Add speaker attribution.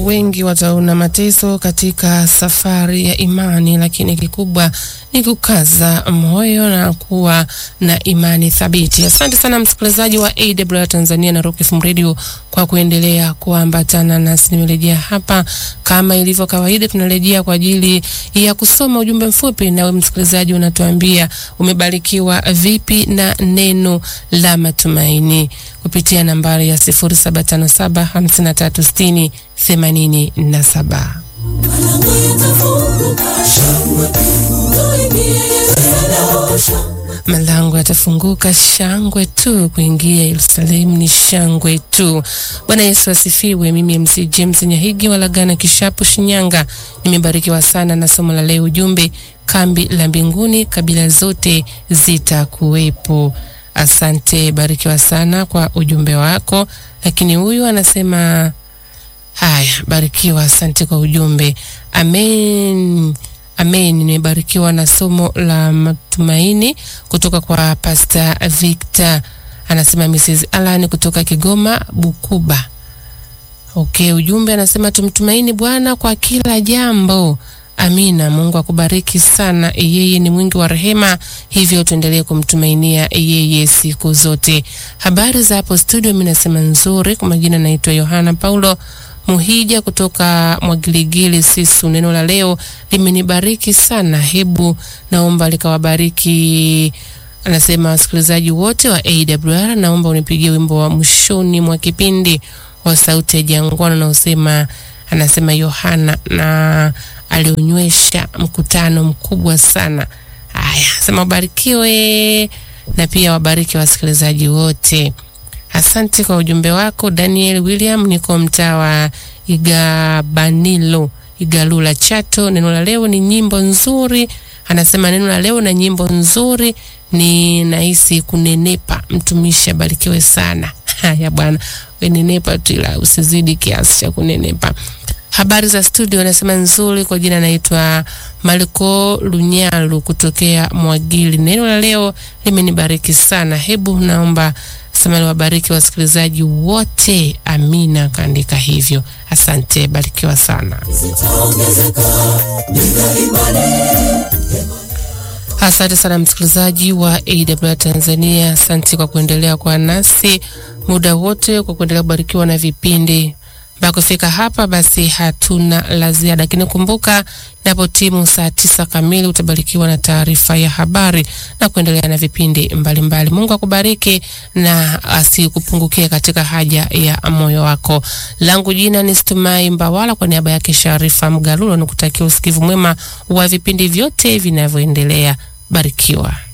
Speaker 1: wengi wataona mateso katika safari ya imani, lakini kikubwa ni kukaza moyo na kuwa na imani thabiti. Asante sana msikilizaji wa AWR Tanzania na Rock FM Radio kwa kuendelea kuambatana nasi. Nimerejea hapa kama ilivyo kawaida, tunarejea kwa ajili ya kusoma ujumbe mfupi, nawe msikilizaji unatuambia umebarikiwa vipi na neno la matumaini kupitia nambari ya 0757 5360 87. Malango yatafunguka, shangwe tu. Kuingia Yerusalemu ni shangwe tu. Bwana Yesu asifiwe. Mimi MC James Nyahigi Walagana Kishapu, Shinyanga, nimebarikiwa sana na somo la leo. Ujumbe kambi la mbinguni, kabila zote zitakuwepo. Asante, barikiwa sana kwa ujumbe wako. Lakini huyu anasema haya, barikiwa, asante kwa ujumbe. Amen. Amen. Nimebarikiwa na somo la matumaini kutoka kwa Pastor Victor. Anasema Mrs. Alan kutoka Kigoma Bukuba. Okay, ujumbe anasema tumtumaini Bwana kwa kila jambo. Amina. Mungu akubariki sana. Yeye ni mwingi wa rehema, hivyo tuendelee kumtumainia yeye siku zote. Habari za hapo studio, mimi nasema nzuri. Kwa majina naitwa Yohana Paulo Muhija kutoka Mwagiligili Sisu. Neno la leo limenibariki sana, hebu naomba likawabariki. Anasema wasikilizaji wote wa AWR, naomba unipigie wimbo wa mwishoni mwa kipindi wa Sauti ya Jangwani unaosema, anasema Yohana na aliunywesha mkutano mkubwa sana. Haya, sema wabarikiwe na pia wabariki wasikilizaji wote. Asante kwa ujumbe wako Daniel William, niko mtaa wa Igabanilo, Igalula, Chato. Neno la leo ni nyimbo nzuri. Anasema neno la leo na nyimbo nzuri ni nahisi kunenepa. Mtumishi abarikiwe sana. Haya bwana, wenenepa tu, ila usizidi kiasi cha kunenepa. Habari za studio, anasema nzuri. Kwa jina naitwa Maliko Lunyalu kutokea Mwagili. Neno la leo limenibariki sana. Hebu naomba sema liwabariki wasikilizaji wote. Amina, kaandika hivyo. Asante, barikiwa sana. Asante sana msikilizaji wa AWR Tanzania, asante kwa kuendelea kwa nasi muda wote, kwa kuendelea kubarikiwa na vipindi mpaka kufika hapa. Basi hatuna la ziada, lakini kumbuka, napo timu saa tisa kamili utabarikiwa na taarifa ya habari na kuendelea na vipindi mbalimbali mbali. Mungu akubariki na asikupungukie katika haja ya moyo wako. Langu jina ni Stumai Mbawala, kwa niaba yake Sharifa Mgalulo, nikutakia usikivu mwema wa vipindi vyote vinavyoendelea. Barikiwa.